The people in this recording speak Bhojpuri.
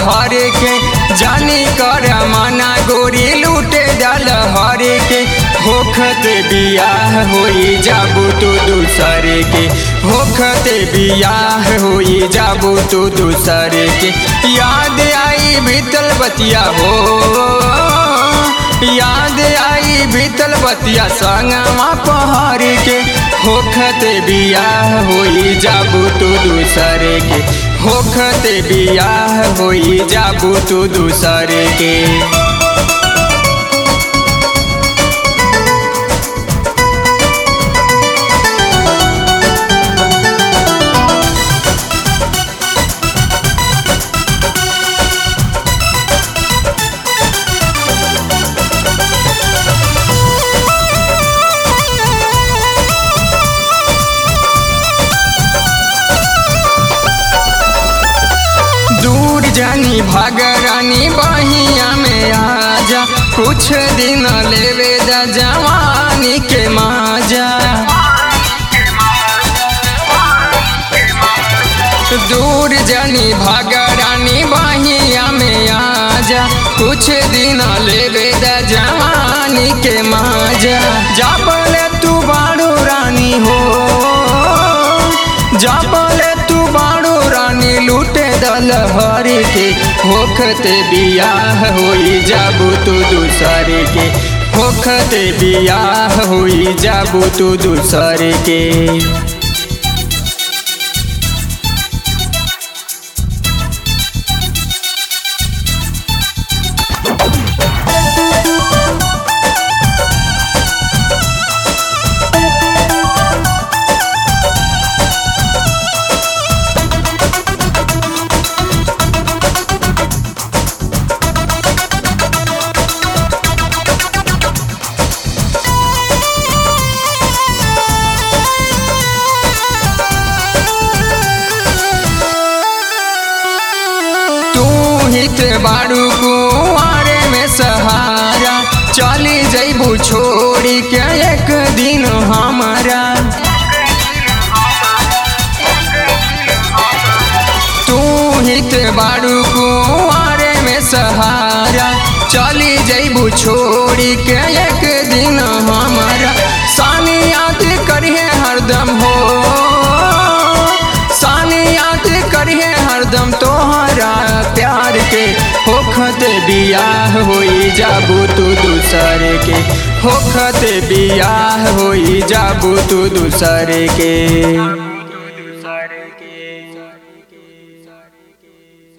हर के जानी कर मना गोरी लूटे डाल हर के होखत बियाह होई जाबू तू दूसरे के होखत बियाह होई जाबू तू दूसरे के याद आई बीतल बतिया हो याद आई बीतल बतिया संगमा पहाड़ के होखत बियाह होई जाबू तू दूसरे के होखत बियाह होई जाबू तू दूसरे के दूर जानी भागरानी बहिया में आजा कुछ दिन लेवे दा जवानी के माजा दूर जानी भागरानी बहिया में आजा कुछ दिन लेवे दा जवानी के माजा जाबले तू बाड़ू रानी हो जाबले तू बाड़ू रानी लूटे दल हरी के होखत बियाह होई जाबू तू दूसरे के होखत बियाह होई जाबू तू दूसरे के तू हित बाड़ू कुआरे में सहारा चली जैबू छोड़ी के एक दिन हमारा तू हित बाड़ू कुआरे में सहारा चली जैबू छोड़ी के एक दिन हमारा सानी याद करिए हरदम हो सानी याद करिए हरदम तोहरा प्यार के होखत बियाह होई जाबू तू दूसरे के होखत बियाह होई जाबू तू दूसरे के